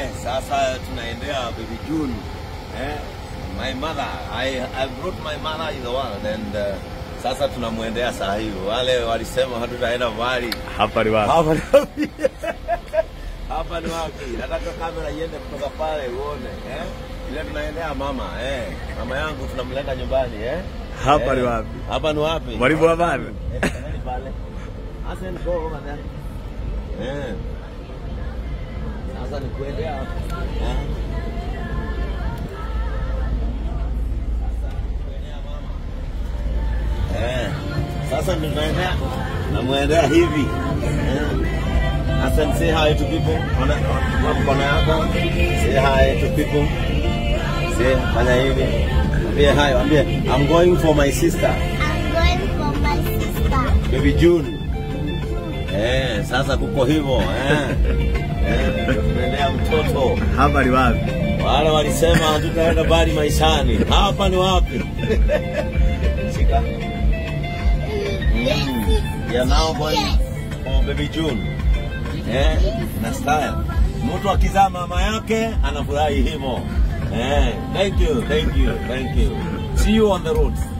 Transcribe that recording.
Eh, sasa tunaendea baby June. Eh, my mother, I, I brought my mother in the world and uh, sasa tunamwendea saa hii. Wale walisema hatutaenda mbali. Hapa ni wapi? Hapa ni wapi? Hapa ni wapi? Nataka kamera iende kutoka pale uone, eh? Ile tunaendea mama, eh. Mama yangu tunamleta nyumbani, eh? Hapa Eh, ni wapi? Hapa ni wapi? Mwalimu wa habari? Eh, tafadhali pale. Hassan go over there. Eh. Sasa ni kuendea hapo. Eh. Sasa ni kuendea mama. Eh. Sasa ndio tunaendea. Namwendea hivi. Eh. Hassan say hi to people. Ona ona mkono yako. Say hi to people. Say fanya hivi. Ambie hi, ambie I'm going for my sister. I'm going for my sister. Baby June. Eh, sasa kuko hivyo eh. Eh, tunaendea mtoto. Hapa ni wapi? Wale walisema hatutaenda mbali maishani. Hapa ni wapi? Shika. Mm. We are now going for baby June. Eh, na style. Mtu akizaa mama yake anafurahi hivyo. Eh, thank you, thank you, thank you. See you on the road.